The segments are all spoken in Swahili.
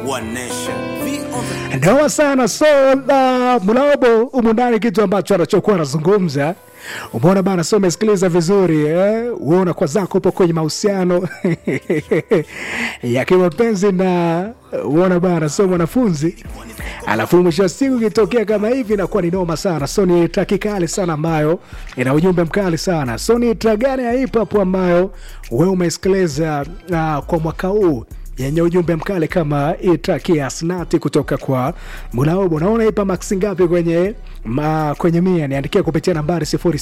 One nation. V on the Ndoa sana so uh, Mulaobo humu ndani kitu ambacho anachokuwa anazungumza umeona bana, so umesikiliza vizuri eh? Uona kwa zako upo kwenye mahusiano ya kimapenzi na uona bana, so mwanafunzi, alafu mwisho wa siku ikitokea kama hivi inakuwa ni noma sana. So ni traki kali sana ambayo ina ujumbe mkali sana. So ni track gani ya hip hop ambayo wewe umesikiliza uh, kwa mwaka huu yenye ujumbe mkali kama hii track ya Snati kutoka kwa Mulaobo. Naona ipa max ngapi kwenye ma, kwenye mia? Niandikia kupitia nambari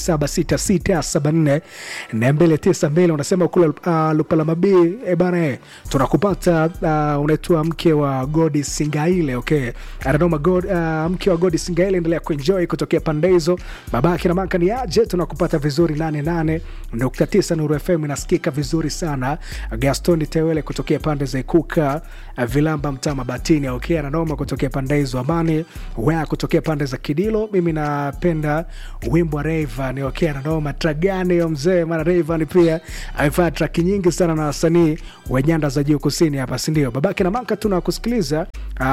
0766744292 unasema kule uh, Lupala Mabii e bana, eh, tunakupata uh, unaitwa mke wa Godi Singaile. Okay, ananoma God, uh, mke wa Godi Singaile, endelea kuenjoy kutokea pande hizo. Babake na maka ni aje, tunakupata vizuri 88.9 Nuru FM inasikika vizuri sana. Gaston Tewele kutokea pande za Ikuka, uh, Vilamba mtaa Mabatini. Okay, ananoma kutokea pande hizo. Amani wea kutokea pande za Kidilo. Mimi napenda wimbo wa Rayvanny. Okay, ananoma track gani hiyo mzee? Maana Rayvanny pia amefanya track nyingi sana na wasanii wa nyanda za juu kusini hapa, si ndio? Babake na maka tunakusikiliza uh,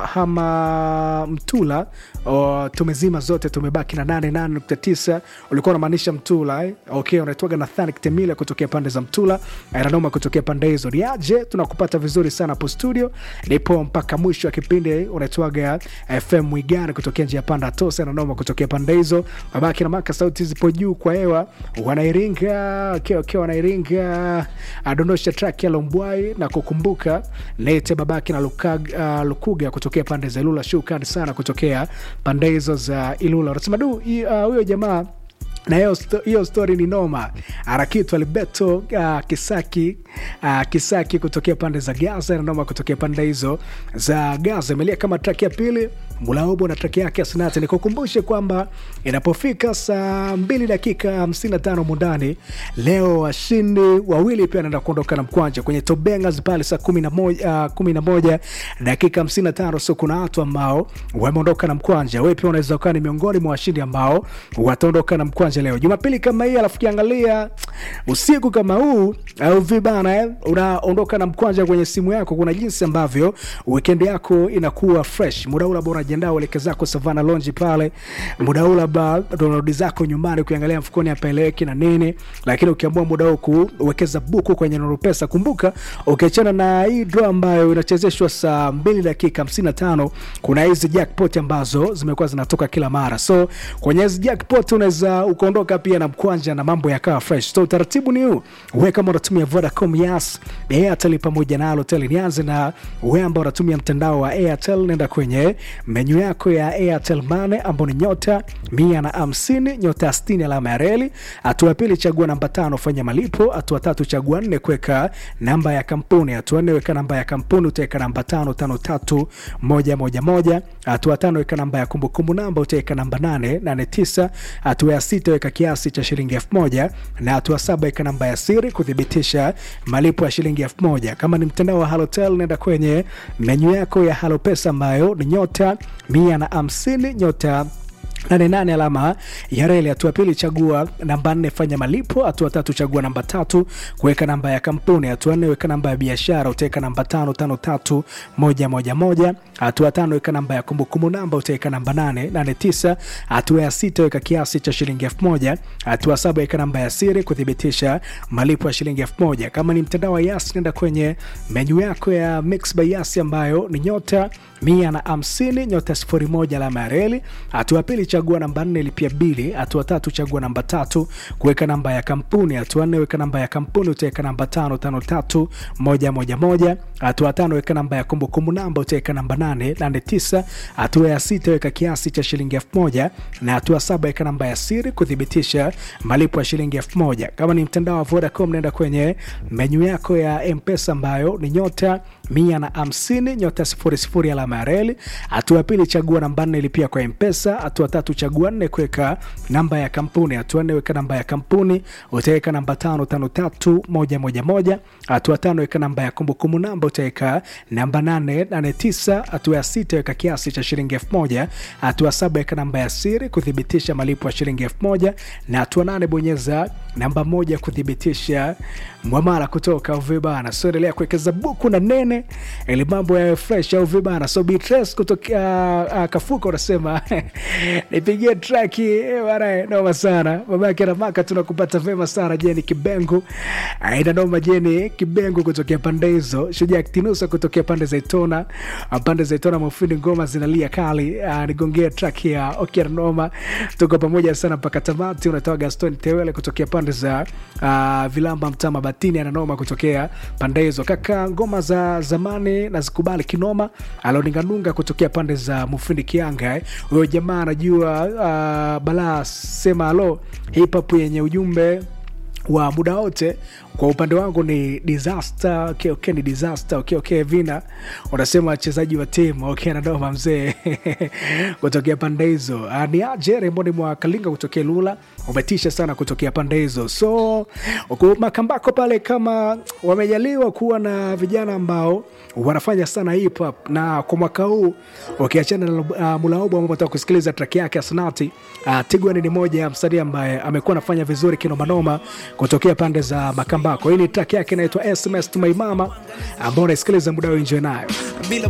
hama Mtula o, tumezima zote, tumebaki na 88.9. Ulikuwa unamaanisha Mtula eh? Okay, unaitwaga Nathanic Temila kutokea pande za Mtula, Aranoma kutokea pande hizo. Ni aje, tunakupata vizuri sana hapo studio, nipo mpaka mwisho wa kipindi. Unaitwaga FM Mwigani kutokea njia panda Tosa, Aranoma kutokea pande hizo. Babake na maka, sauti zipo juu kwa hewa, wanairinga okay, okay, wanairinga adondosha track ya Lombwai na kukumbuka lete babake na Lukag, uh, Lukuga kutokea pande za Ilula. Shukrani sana kutokea pande hizo za Ilula. Unasema du hi- uh, huyo jamaa na hiyo sto- hiyo story ni noma. Arakitu Alberto uh, Kisaki uh, Kisaki kutokea pande za Gaza na noma kutokea pande hizo za Gaza imelia kama track ya pili Mulaobo na track yake Asnati. Nikukumbushe kwamba inapofika saa mbili dakika 55 mundani leo washindi wawili pia wanaenda kuondoka na mkwanja kwenye Tobengas pale saa kumi na moja, uh, kumi na moja dakika 55. So kuna watu ambao wameondoka na mkwanja. Wewe pia unaweza ukawa ni miongoni mwa washindi ambao wataondoka na mkwanja leo Jumapili kama hii, alafu kiangalia usiku kama huu au vibana eh, unaondoka na mkwanja kwenye simu yako. Kuna jinsi ambavyo weekend yako inakuwa fresh. Muda ule bora jiandaa, ueleke zako Savana Lounge pale, muda ule ba unarudi zako nyumbani, kuangalia mfukoni apeleki na nini, lakini ukiamua muda huu kuwekeza buku kwenye Nuru Pesa, kumbuka ukiachana na hii draw ambayo inachezeshwa saa 2 dakika 55, kuna hizi jackpot ambazo zimekuwa zinatoka kila mara. So kwenye hizi jackpot unaweza ukaondoka pia na mkwanja na mambo yakawa fresh. So utaratibu ni huu, wewe kama unatumia Vodacom, Yas, Airtel pamoja na Halotel, nianze na wewe ambao unatumia mtandao wa Airtel, nenda kwenye menyu yako ya Airtel Money ambao ni nyota mia na hamsini nyota sitini alama ya reli. Hatua ya pili chagua namba tano fanya malipo. Hatua tatu chagua nne kuweka namba ya kampuni. Hatua nne weka namba ya kampuni, utaweka namba tano tano tatu moja moja moja. Hatua tano weka namba ya kumbukumbu namba, utaweka namba nane nane tisa. Hatua ya sita weka kiasi cha shilingi elfu moja na hatua saba weka namba ya siri kuthibitisha malipo ya shilingi elfu moja. Kama ni mtandao wa Halotel nenda kwenye menyu yako ya Halo Pesa ambayo ni nyota mia na hamsini nyota nane nane alama ya reli. Hatua pili chagua namba nne fanya malipo. Hatua tatu chagua namba tatu kuweka namba ya kampuni. Hatua nne weka namba ya biashara, utaweka namba tano tano tatu moja moja moja. Hatua tano weka namba ya kumbukumbu namba, utaweka namba nane nane tisa. Hatua ya sita weka kiasi cha shilingi elfu moja. Hatua saba weka namba ya siri kuthibitisha malipo ya shilingi elfu moja. Kama ni mtandao wa Yas nenda kwenye menyu yako ya Mix by Yas ambayo ni nyota mia na hamsini nyota sifuri moja alama ya reli. Hatua pili chagua namba nne lipia bili. Hatua tatu chagua namba tatu kuweka namba ya kampuni. Hatua nne weka namba ya kampuni, utaweka namba tano tano tatu moja moja moja. Hatua tano weka namba ya kumbukumbu namba, utaweka namba nane nane tisa. Hatua ya sita weka kiasi cha shilingi elfu moja na hatua saba weka namba ya siri kuthibitisha malipo ya shilingi elfu moja. Kama ni mtandao wa Vodacom nenda kwenye menyu yako ya Mpesa ambayo ni nyota mia na hamsini nyota sifuri sifuri alama ya reli. Hatua ya pili chagua namba nne lipia kwa Mpesa. Hatua tatu tatu chagua nne kuweka namba ya kampuni. Hatua nne weka namba ya kampuni, utaweka namba tano tano tatu moja moja moja. Hatua tano weka namba ya kumbukumbu namba, utaweka namba nane nane tisa. Hatua ya sita weka kiasi cha shilingi elfu moja. Hatua saba weka namba ya siri kuthibitisha malipo ya shilingi elfu moja na hatua nane bonyeza namba moja kuthibitisha mwamala kutoka Uvibana. So endelea kuwekeza buku na nene ili mambo yawe fresh au vibana. So Beatrice kutoka uh, Kafuka unasema nipigie traki bana, noma sana babake na maka, tunakupata vema sana Jeni Kibengu, aina noma Jeni Kibengu kutokea pande hizo, Shujaa Kitinusa kutokea pande za Itona, pande za Itona mafindi ngoma zinalia kali. Uh, nigongea track ya Okier Noma, tuko pamoja sana mpaka tamati. Unatoa Gaston Tewele kutokea pande za uh, Vilamba Mtama Batini, ananoma kutokea pande hizo. Kaka ngoma za zamani nazikubali kinoma. Aloninganunga kutokea pande za Mufindi Kianga, huyo jamaa anajua uh, balaa sema alo hip hop yenye ujumbe wa muda wote kwa upande wangu ni disaster. Okay, okay, ni disaster. Okay, okay, vina unasema wachezaji wa timu okay, nadoma mzee kutokea pande hizo. Uh, ni aje Remboni mwa Kalinga kutokea Lula, umetisha sana kutokea pande hizo. So uku Makambako pale, kama wamejaliwa kuwa na vijana ambao wanafanya sana hip hop, na kwa mwaka huu ukiachana na uh, Mulaobo ambao nataka kusikiliza track yake Asnati, uh, Tigwan ni moja ya msanii ambaye amekuwa anafanya vizuri kinomanoma kutokea pande za Makambako. Hii ni track yake inaitwa SMS to my mama ambao unaisikiliza muda wenje nayo bila